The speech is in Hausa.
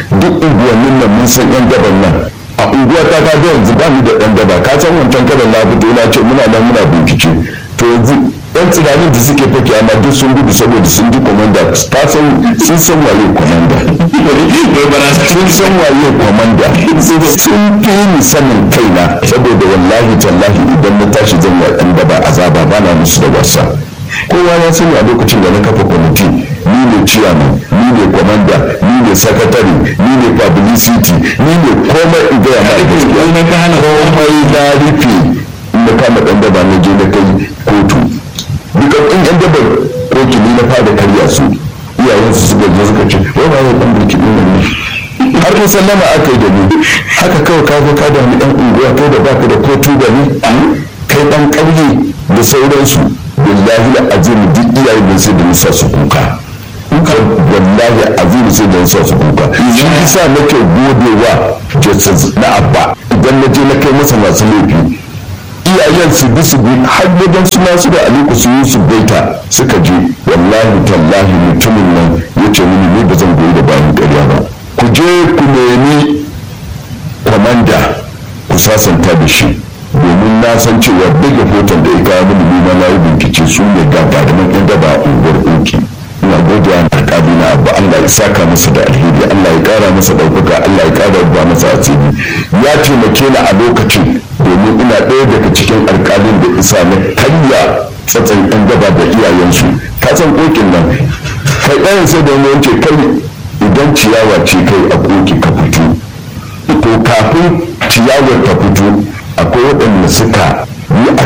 duk unguwannin nan mun san yan daban nan a unguwa ta ka ga yanzu ba mu da ɗan daba ka san wancan kadan na fito na ce muna nan muna bincike to yanzu yan tsiranin da suke fake amma duk sun gudu saboda sun ji komanda ta san sun san waye komanda sun san waye komanda sun fi ni sanin kaina saboda wallahi tallahi idan na tashi zan yi ɗan daba azaba ba na musu da wasa kowa ya sani a lokacin da na kafa kwamiti ni ne ciyaman ni ne kwamanda ni ne sakatare ni ne publicity ni ne komai in gaya ma gaskiya komai na rufe in na kama ɗan daba na je na kai kotu duka in yan daba kotu ni na fara karya su iyayensu suka je suka ce wai ba ya ɗan burki ɗin nan ne har kun sallama aka yi da ni haka kawai ka zo ka da ni ɗan unguwa kai da baka da kotu da ni kai ɗan ƙauye da sauransu wallahi da azimi duk iyayen da sai da nisa su kuka wallahi azimi sai da nisa su kuka shi yasa nake godewa jesus na abba idan na je na kai masa masu laifi iyayen su bi su bi har wajen su masu da aliku su yi su baita suka je wallahi tallahi mutumin nan ya ce mini ni ba zan goyi da bayan ƙarya ba ku je ku nemi kwamanda ku sasanta da shi domin na san cewa daga hoton da ya kawo mini nima na yi bincike su ne gagarumin yan daba a unguwar ɗauki ina godiya na alƙali na abu Allah ya saka masa da alheri Allah ya ƙara masa ɗaukaka Allah ya ƙara ba masa asiri ya taimake ni a lokacin domin ina ɗaya daga cikin alƙalin da isa na karya tsatsan yan daba da iyayensu ka san ƙoƙin nan kai ɗayan sai da wani wance kai idan ciyawa ce kai a ƙoƙi ka fito to kafin ciyawar ta fito akwai waɗanda suka yi a